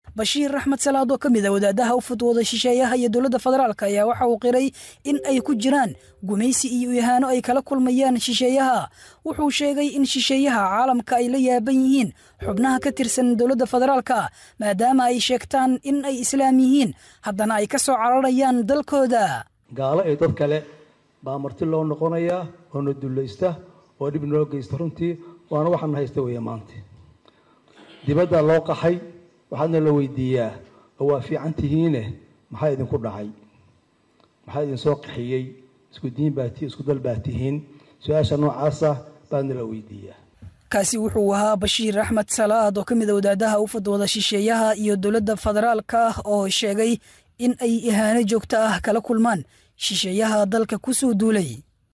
bashiir axmed salaad oo ka mid a wadaadaha u fudwooda shisheeyaha iyo dowladda federaalk ayaa waxa uu qiray in ay ku jiraan gumaysi iyo ihaano ay kala kulmayaan shisheeyaha wuxuu sheegay in shisheeyaha caalamka ay la yaaban yihiin xubnaha ka tirsan dowladda federaalka maadaama ay sheegtaan in ay islaam yihiin haddana ay ka soo cararayaan dalkooda gaalo iyo dad kale baa marti loo noqonayaa oo na dullaysta oo dhib noo geysta runtii waana waxaana haysta weeye maanta dibadda loo qaxay waxaadna la weydiiyaa oo waa fiican tihiine maxaa idinku dhacay maxaa idinsoo qaxiyey isku diin baa tihi isku dal baa tihiin su-aasha noocaasa baadna la weydiiyaa kaasi wuxuu ahaa bashiir axmed salaad oo ka mid a wadaadaha u fadwooda shisheeyaha iyo dowladda federaalka oo sheegay in ay ihaano joogto ah kala kulmaan shisheeyaha dalka ku soo duulay